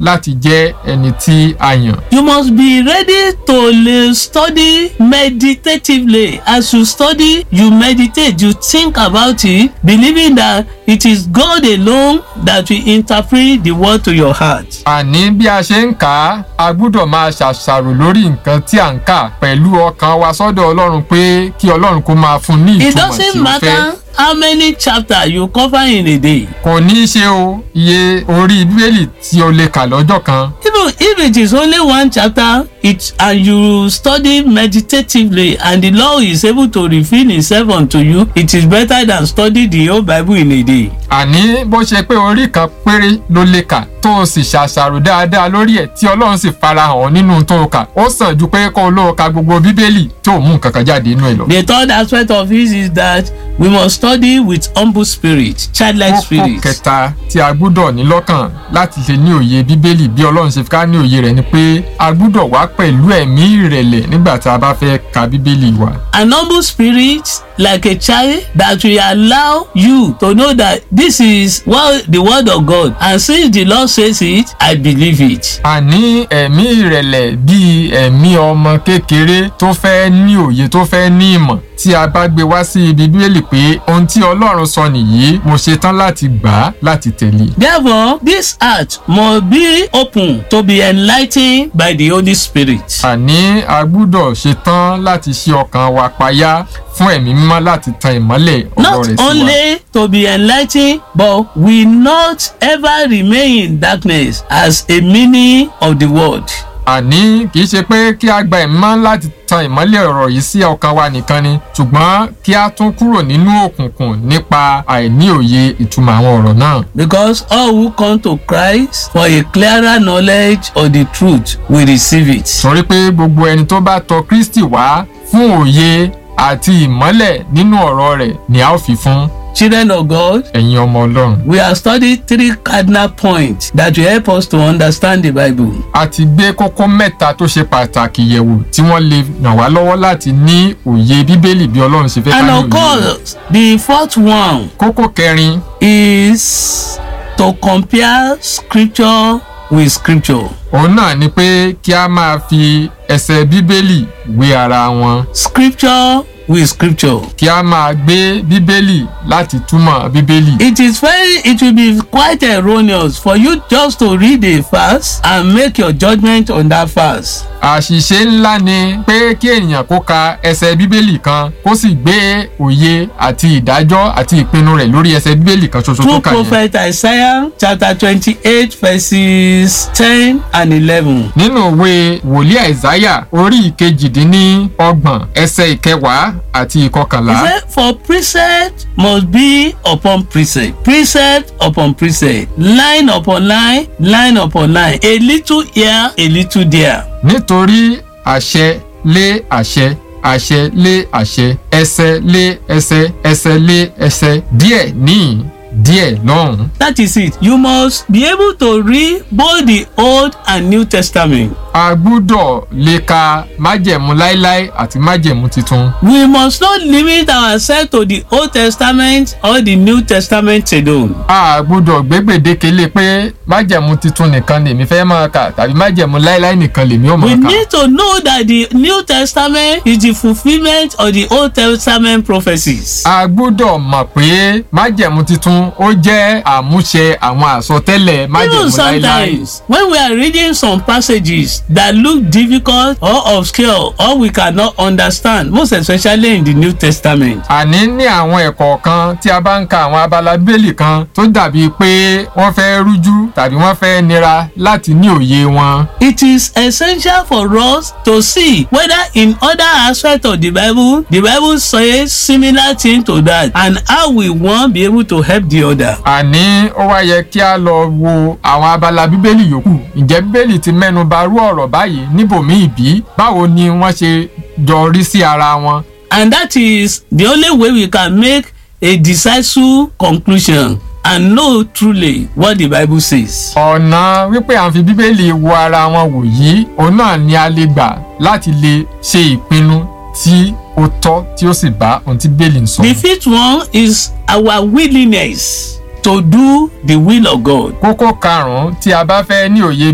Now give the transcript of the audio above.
láti jẹ́ ẹni tí a yàn. You must be ready to le- study meditatively. As you study, you meditate, you think about it, believing that it is God alone that will interpret the word to your heart. àní bí a ṣe ń kà á a gbúdọ̀ máa ṣàṣàrò lórí nǹkan tí à ń kà pẹ̀lú ọkàn wa sọ́dọ̀ ọlọ́run pé kí ọlọ́run kó máa fún ní It ìtumọ̀ tí doesn't ó fẹ́. matter how many chapters you cover in a day. kò ní í ṣe o iye orí bíbélì tí o lè kà lọ́jọ́ kan Even if it is only one chapter, it and you study meditatively and the Lord is able to reveal himself unto you, it is better than study the whole Bible in a day. àní bó ṣe pé orí kan péré ló lè kà tó o sì ṣàṣàrò dáadáa lórí ẹ̀ tí ọlọ́run sì farahàn ọ́ nínú tó o kà ó sàn ju pé kó o lóo ka gbogbo bíbélì tó o mú nǹkan kan jáde inú ẹ̀ lọ. The third aspect of it is that we must study with humble spirit, childlike kókó spirit. kẹta tí a gbúdọ̀ ní lọ́kàn láti lè ní òye bíbélì bí ọlọ́run ṣe fi ká ní òye rẹ̀ ni pé a gbúdọ̀ wá pẹ̀lú ẹ̀mí ìrẹ̀lẹ̀ nígbà tá a bá fẹ́ ka bíbélì wa. An humble spirit like a child that will allow you to know that this is what the word of God and since the Lord says it, I believe it. àní ẹ̀mí ìrẹ̀lẹ̀ bíi ẹ̀mí ọmọ kékeré tó fẹ́ ní òye tó fẹ́ ní ìmọ̀ tí a bá gbé wá sí ibi bíbélì pé ohun tí ọlọ́run sọ nìyí mo ṣetán láti gbà á láti tẹ̀lé. Therefore, this heart must be open to be enlightened by the Holy Spirit. àní a gbúdọ̀ ṣetán láti ṣí ọkàn wa payá fún ẹ̀mí mímọ́ láti tan ìmọ́lẹ̀ ọ̀rọ̀ Not rẹ̀ sí wa. only to be enlightened, but will not ever remain in darkness as a meaning of the word. àní kì í ṣe pé kí a gba ìmọ̀ láti tan ìmọ́lẹ̀ ọ̀rọ̀ yìí sí ọkàn wa nìkan ni ṣùgbọ́n kí a tún kúrò nínú òkùnkùn nípa àìní òye ìtumọ̀ àwọn ọ̀rọ̀ náà. Because all who come to Christ for a clearer knowledge of the truth will receive it. torí pé gbogbo ẹni tó bá tọ kristi wá fún òye àti ìmọ́lẹ̀ nínú ọ̀rọ̀ rẹ̀ ni a ó fi fún Children of God, ẹ̀yin ọmọ ọlọ́run. we have studied three cardinal points that will help us to understand the Bible. a ti gbé kókó mẹ́ta tó ṣe pàtàkì yẹ̀wò tí wọ́n lè ràn wá lọ́wọ́ láti ní òye bíbélì bí ọlọ́run ṣe fẹ́ ká And ní of òye rẹ̀. course, the fourth one kókó kẹrin is to compare scripture with scripture. òun náà ni pé kí a máa fi ẹsẹ̀ bíbélì wé ara wọn Scripture with scripture. kí a máa gbé bíbélì láti túmọ̀ bíbélì. It is very, it will be quite erroneous for you just to read a verse and make your judgment on that verse. àṣìṣe ńlá ni pé kí ènìyàn kó ka ẹsẹ̀ bíbélì kan kó sì gbé òye àti ìdájọ́ àti ìpinnu rẹ̀ lórí ẹsẹ̀ bíbélì kan ṣoṣo tó Through kà yẹn. prophet Isaiah chapter twenty-eight verses ten and eleven. nínú ìwé wòlíì àìsáyà orí ìkejìdínní ọgbọ̀n ẹsẹ̀ ìkẹwàá àti He ìkọkànlá. said, For precept must be upon precept, precept upon precept, line upon line, line upon line, a little here, a little there. nítorí àṣẹ lé àṣẹ àṣẹ lé àṣẹ ẹsẹ̀ lé ẹsẹ̀ ẹsẹ̀ lé ẹsẹ̀ díẹ̀ níhìn díẹ̀ lọ́hùn. That is it. You must be able to read both the Old and New Testament. a gbúdọ̀ lè ka májẹ̀mú láíláí àti májẹ̀mú tuntun. We must not limit ourselves to the Old Testament or the New Testament alone. a gbúdọ̀ gbé gbèdéke lé pé májẹ̀mú tuntun nìkan lèmi fẹ́ máa kà tàbí májẹ̀mú láíláí nìkan lèmi ò We máa kà. need to know that the New Testament is the fulfillment of the Old Testament prophecies. a gbúdọ̀ mọ̀ pé májẹ̀mú tuntun ó jẹ́ àmúṣe àwọn àsọtẹ́lẹ̀ Even májẹ̀mú láíláí. sometimes when we are reading some passages that look difficult or obscure or we cannot understand most especially in the New Testament. àní ní àwọn ẹ̀kọ́ kan tí a bá ń ka àwọn abala bíbélì kan tó dàbí pé wọ́n fẹ́ rújú tàbí wọ́n fẹ́ nira láti ní òye wọn. It is essential for us to see whether in other aspects of the Bible the Bible says similar thing to that and how we wan be able to help the other. àní ó wá yẹ kí a lọ wo àwọn abala bíbélì yòókù ǹjẹ́ bíbélì ti mẹ́nu bà rú ọ̀rọ̀ báyìí níbòmíì bí báwo ni wọ́n ṣe jọ rí sí ara wọn. And that is the only way we can make a decisive conclusion and know truly what the Bible says. ọ̀nà wípé à ń fi bíbélì wo ara wọn wò yìí òun náà ni a lè gbà láti lè ṣe ìpinnu tí ó tọ́ tí ó sì bá ohun tí bíbélì ń sọ. The fifth one is our willingness to do the will of God. kókó karùn-ún tí a bá fẹ́ ní òye